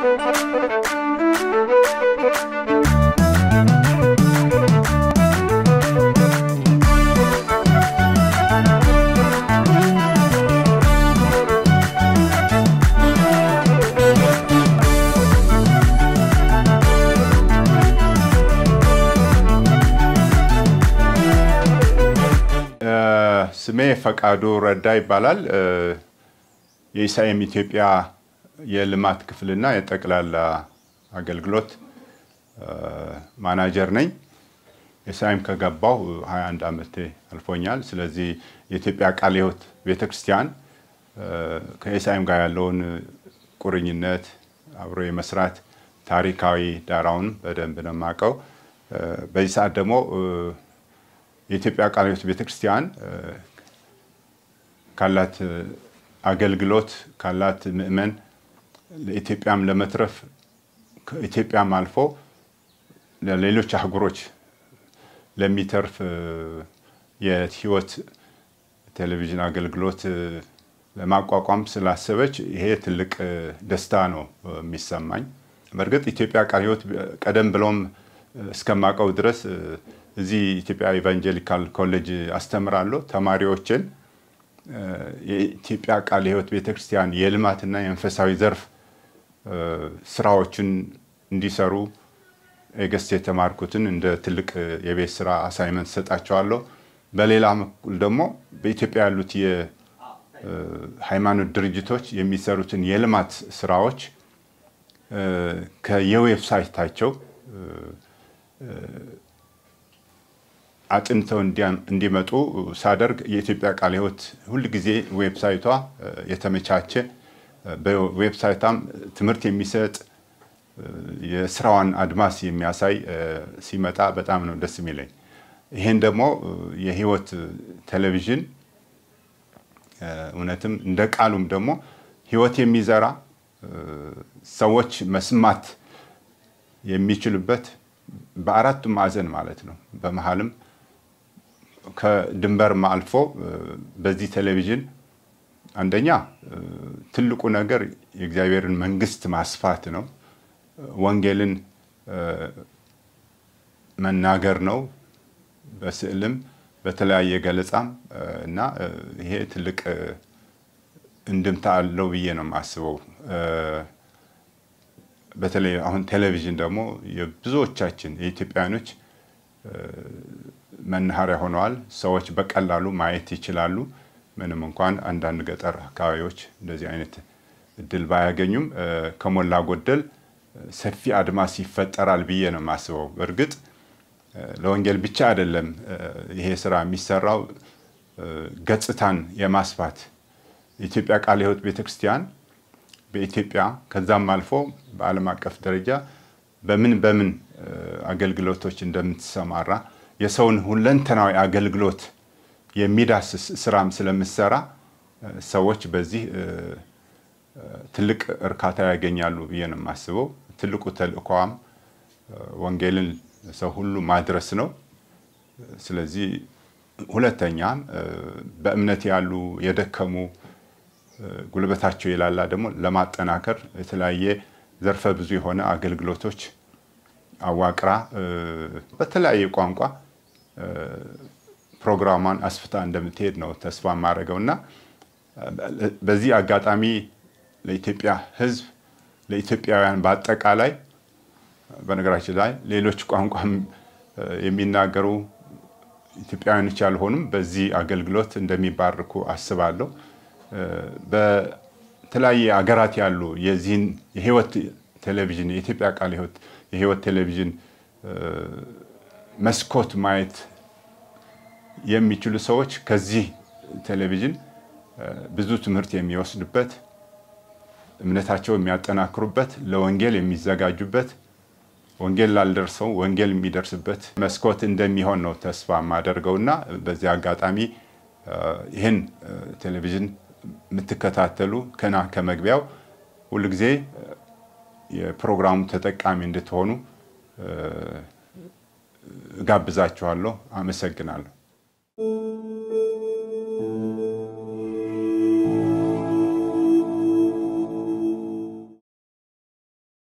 ስሜ ፈቃዱ ረዳ ይባላል። የኢሳኤም ኢትዮጵያ የልማት ክፍልና የጠቅላላ አገልግሎት ማናጀር ነኝ። ኢሳኤም ከገባሁ 21 ዓመቴ አልፎኛል። ስለዚህ የኢትዮጵያ ቃለ ሕይወት ቤተክርስቲያን ከኢሳኤም ጋር ያለውን ቁርኝነት አብሮ የመስራት ታሪካዊ ዳራውን በደንብ ነው የማውቀው። በዚህ ሰዓት ደግሞ የኢትዮጵያ ቃለ ሕይወት ቤተክርስቲያን ካላት አገልግሎት ካላት ምእመን ለኢትዮጵያም ለመትረፍ ከኢትዮጵያም አልፎ ለሌሎች አህጉሮች ለሚተርፍ የህይወት ቴሌቪዥን አገልግሎት ለማቋቋም ስላሰበች ይሄ ትልቅ ደስታ ነው የሚሰማኝ። በእርግጥ ኢትዮጵያ ቃለ ሕይወት ቀደም ብሎም እስከማውቀው ድረስ እዚህ ኢትዮጵያ ኢቫንጀሊካል ኮሌጅ አስተምራለሁ። ተማሪዎችን የኢትዮጵያ ቃለ ሕይወት ቤተክርስቲያን የልማትና የመንፈሳዊ ዘርፍ ስራዎችን እንዲሰሩ ኤገስት የተማርኩትን እንደ ትልቅ የቤት ስራ አሳይመንት ሰጣቸዋለሁ። በሌላ በኩል ደግሞ በኢትዮጵያ ያሉት የሃይማኖት ድርጅቶች የሚሰሩትን የልማት ስራዎች ከየዌብሳይታቸው አጥንተው እንዲመጡ ሳደርግ የኢትዮጵያ ቃለ ሕይወት ሁል ጊዜ ዌብሳይቷ የተመቻቸ በዌብሳይቷም ትምህርት የሚሰጥ የስራዋን አድማስ የሚያሳይ ሲመጣ በጣም ነው ደስ የሚለኝ። ይህን ደግሞ የህይወት ቴሌቪዥን እውነትም እንደ ቃሉም ደግሞ ህይወት የሚዘራ ሰዎች መስማት የሚችሉበት በአራቱም ማዕዘን ማለት ነው በመሀልም ከድንበርም አልፎ በዚህ ቴሌቪዥን አንደኛ ትልቁ ነገር የእግዚአብሔርን መንግስት ማስፋት ነው። ወንጌልን መናገር ነው። በስዕልም በተለያየ ገለጻም እና ይሄ ትልቅ እንድምታ አለው ብዬ ነው የማስበው። በተለይ አሁን ቴሌቪዥን ደግሞ የብዙዎቻችን የኢትዮጵያውያኖች መናኸሪያ ሆነዋል። ሰዎች በቀላሉ ማየት ይችላሉ። ምንም እንኳን አንዳንድ ገጠር አካባቢዎች እንደዚህ አይነት እድል ባያገኙም ከሞላ ጎደል ሰፊ አድማስ ይፈጠራል ብዬ ነው የማስበው። እርግጥ ለወንጌል ብቻ አይደለም ይሄ ስራ የሚሰራው፣ ገጽታን የማስፋት የኢትዮጵያ ቃለ ሕይወት ቤተክርስቲያን በኢትዮጵያ ከዛም አልፎ በዓለም አቀፍ ደረጃ በምን በምን አገልግሎቶች እንደምትሰማራ የሰውን ሁለንተናዊ አገልግሎት የሚዳስስ ስራም ስለምሰራ ሰዎች በዚህ ትልቅ እርካታ ያገኛሉ ብዬ ነው የማስበው። ትልቁ ተልእኮዋም ወንጌልን ሰው ሁሉ ማድረስ ነው። ስለዚህ ሁለተኛም በእምነት ያሉ የደከሙ ጉልበታቸው የላላ ደግሞ ለማጠናከር የተለያየ ዘርፈ ብዙ የሆነ አገልግሎቶች አዋቅራ በተለያየ ቋንቋ ፕሮግራሟን አስፍታ እንደምትሄድ ነው ተስፋ የማደርገው እና በዚህ አጋጣሚ ለኢትዮጵያ ሕዝብ ለኢትዮጵያውያን በአጠቃላይ በነገራችን ላይ ሌሎች ቋንቋም የሚናገሩ ኢትዮጵያውያኖች ያልሆኑም በዚህ አገልግሎት እንደሚባርኩ አስባለሁ። በተለያየ አገራት ያሉ የዚህን የህይወት ቴሌቪዥን የኢትዮጵያ ቃለ ሕይወት የህይወት ቴሌቪዥን መስኮት ማየት የሚችሉ ሰዎች ከዚህ ቴሌቪዥን ብዙ ትምህርት የሚወስዱበት፣ እምነታቸው የሚያጠናክሩበት፣ ለወንጌል የሚዘጋጁበት፣ ወንጌል ላልደርሰው ወንጌል የሚደርስበት መስኮት እንደሚሆን ነው ተስፋ የማደርገው እና በዚህ አጋጣሚ ይህን ቴሌቪዥን የምትከታተሉ ከና ከመግቢያው ሁልጊዜ የፕሮግራሙ ተጠቃሚ እንድትሆኑ እጋብዛችኋለሁ። አመሰግናለሁ።